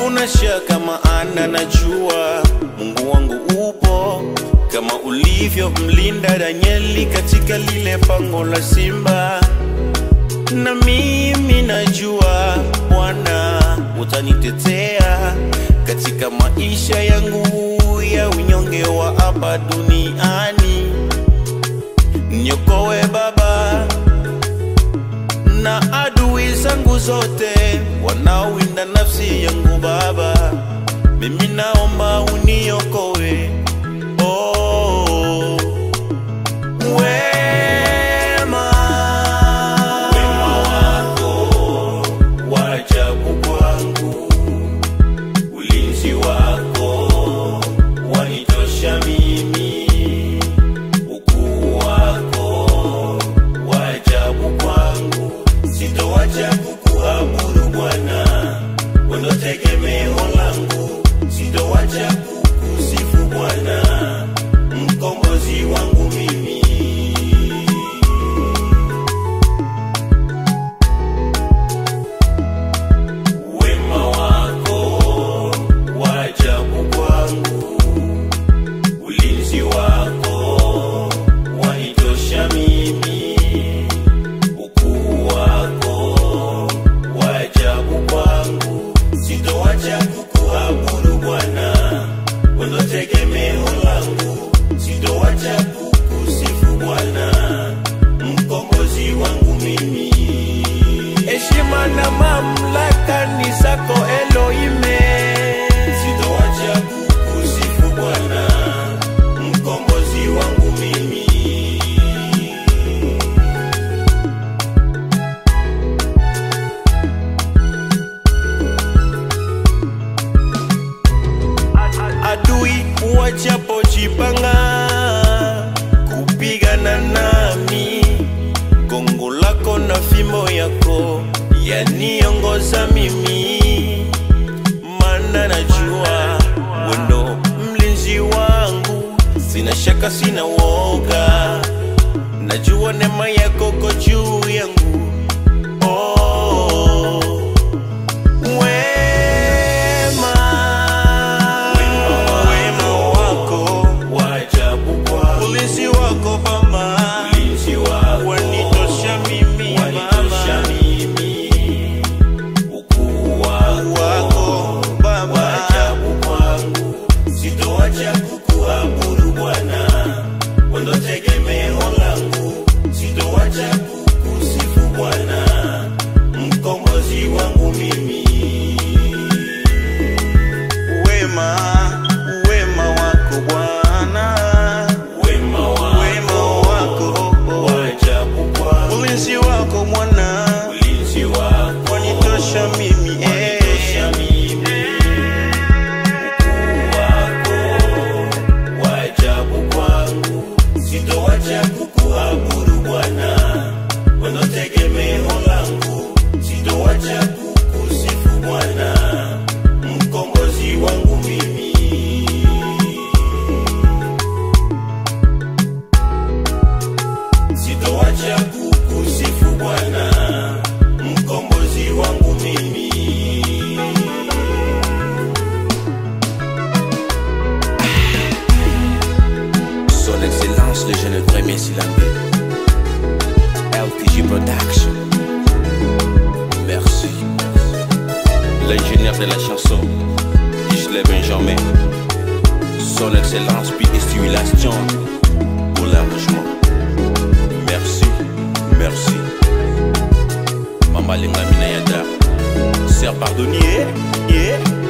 Hakuna shaka maana najua Mungu wangu upo kama ulivyo mlinda Danieli katika lile pango la simba, na mimi najua Bwana utanitetea katika maisha yangu ya unyonge wa hapa duniani. Niokoe Baba na adui zangu zote wanaowinda nafsi yangu Baba, mimi naomba uniokoe. Oh, wema wema wako wa ajabu kwangu, ulinzi wako wanitosha mimi, ukuu wako wa ajabu kwangu, sitowacha kukuabudu Bwana, wewe ndo tegemeo langu, sitowacha kukusifu Bwana, mkombozi wangu mimi. Wema wako wa ajabu kwangu, ulinzi wako wanitosha mimi, ukuu wako wa ajabu kwangu, sitowacha kukuabudu Bwana, wewe ndo tegemeo langu, sitowacha kukusifu Bwana, mkombozi wangu mimi. Heshima na mamlaka ni zako Elohime, sitowacha kukusifu Bwana, mkombozi wangu mimi. adui wajapojipanga kupigana nami, gongo lako na fimbo yako yaniongoza mimi, maana najua wendo mlinzi wangu, sina shaka, sina woga, najua neema yako ko juu yangu oh. Wema, wema wako wa ajabu kwangu, ulinzi wako Baba, ulinzi wako wanitosha mimi wanitosha mimi, ukuu wako Baba wa ajabu kwangu, sitoacha kukuabudu Bwana, wewe ndo tegemeo langu, sitoacha kukusifu Bwana, mkombozi wangu mimi wema wema wako Bwana, wema wako, wema wako wa ajabu kwangu, ulinzi wako Bwana, ulinzi wako wanitosha mimi, wanitosha mimi, ukuu wako wa ajabu kwangu, sitowacha kukuabudu Bwana, wewe ndo tegemeo langu, sitowacha kukusifu Bwana mkombozi wangu mimi. Sitowacha kukusifu Bwana, mkombozi wangu mimi. Son Excellence le jeune premier Silambé LTG Production Merci L'ingénieur de la chanson Gisley Benjamin Son Excellence puis Stimulation pour l'arrangement Merci, merci Mama Lenga Minayada Sir Pardonnier, yeah